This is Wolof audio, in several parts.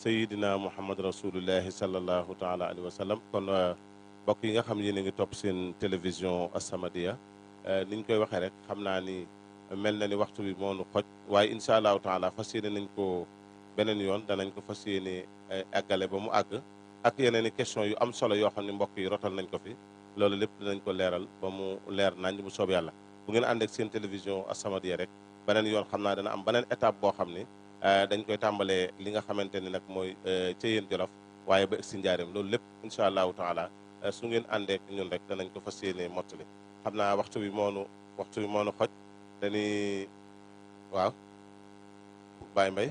sayidina muhammad rasulullahi sallallahu taala alayhi wa sallam kon mbokk yi nga xam yéen a ngi topp seen télévision As-Samadiyya ni ñu koy waxee rek xam naa ni mel na ni waxtu bi moo nu xoj waaye incha allahu taala fas yéene nañ ko beneen yoon danañ ko fas yéene àggale ba mu àgg ak yeneen i question yu am solo yoo xam ne mbokk yi rotal nañ ko fi loolu lépp dinañ ko leeral ba mu leer nañ bu soob yàlla bu ngeen ànd ak seen télévision As-Samadiyya rek beneen yoon xam naa dana am beneen étape boo xam ni dañ koy tàmbalee li nga xamante ni nag mooy ca yéen jolof waaye ba si njaareem loolu lépp incha allahu taala su ngeen àndeek ñun rek danañ ko fas yéene mottali xam naa waxtu bi moonu waxtu bi moonu xoj dañuy waaw Baye Mbaye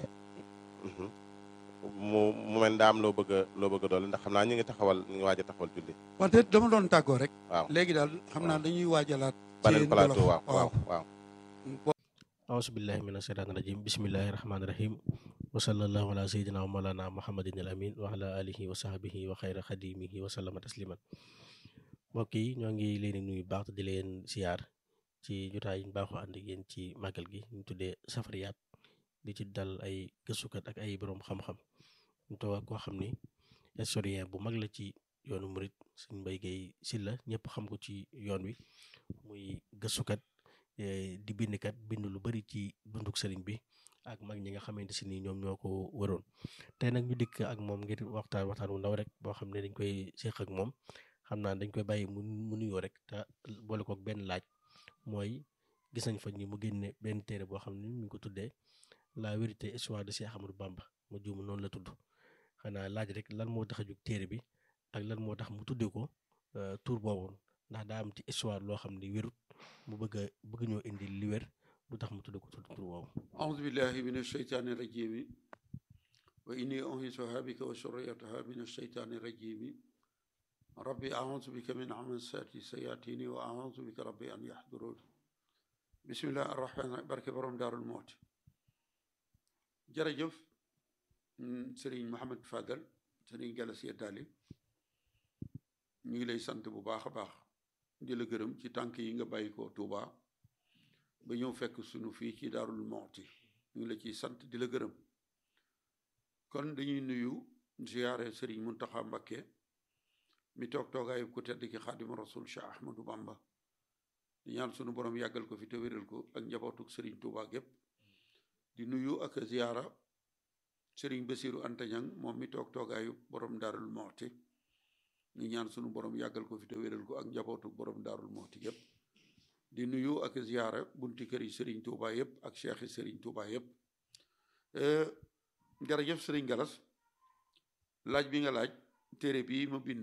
mu mu mel ndaam loo bëgg a loo bëgg a doole ndax xam naa ñu ngi taxawal ñu ngi waaj a taxawal julli wante dama doon tàggoo rek waaw léegi daal xam naa dañuy waajalaat beneen plateau waaw waaw waaw auzu billahi mina shaytaani rajim bismillahi rahmaani rahim wa sallallahu ala sayyidina wa mawlana muhammadin al amin wa ala alihi wa sahbihi wa xayra xadimihi wa sallama tasliman mbokk yi ñoo ngi leen di nuyu baax di leen siyaar ci jotaay yi ñu baaxoo ànd ak yéen ci màggal gi ñu tuddee safariyaat di ci dal ay gëstukat ak ay borom xam-xam ñu toog ak koo xam ni historien bu mag la ci yoonu murit Sëñ Mbay Gay Silla ñëpp xam ko ci yoon wi muy gëstukat di bindkat bind lu bari ci dunduk sëriñ bi ak mag ñi nga xamante si ni ñoom ñoo ko waroon tey nag ñu dikk ak moom ngir waxtaan waxtaan wu ndaw rek boo xam ne dañ koy séq ak moom xam naa dañ koy bàyyi mu mu nuyoo rek te boole kook benn laaj mooy gis nañ fa ñi mu génne benn téere boo xam ne ñu ngi ko tuddee la vérité histoire de Cheikh Ahmadou Bamba ma juum noonu la tudd xanaa laaj rek lan moo tax a jug téere bi ak lan moo tax mu tuddee ko tur boobu ndax daa am ci histoire loo xam ne wérut mu bëgg a bëgg ñoo indi li wér lu tax mu tuddee ko tur boobu أعوذ بالله من الشيطان الرجيم وإني أنهزها بك وسريتها من الشيطان الرجيم ربي أعوذ بك من عمسات الشياطين وأعوذ بك ربي أن يحضرون بسم الله الرحمن الرحيم barke borom Daarul Muhti jërëjëf Serigne Mohamed Fadel Serigne Galas Yeddaali ñu ngi lay sant bu baax a baax di la gërëm ci tànk yi nga bàyyi ko Touba ba ñëw fekk sunu fii ci Daarul Muhti ñu ngi la ciy sant di la gërëm kon dañuy nuyu ziyaare Serigne Muntaxa Mbakke mi toog toogaayu ku tedd ki Xaadimu Rasul Cheikh Ahmadou Bamba di ñaan sunu borom yàggal ko fi te wéral ko ak njabootuk Serigne Touba gépp di nuyu ak ziyaara Serigne Basiru Antañang moom mi toog toogaayu borom Daarul Muhti ñu ñaan sunu borom yàggal ko fi te wéral ko ak njabootuk borom Daarul Muhti gépp di nuyu ak ziyaara bunti kër yi Serigne Touba yëpp ak cheikh yi Serigne Touba yëpp jërëjëf Serigne Galas laaj bi nga laaj téere bii ma bind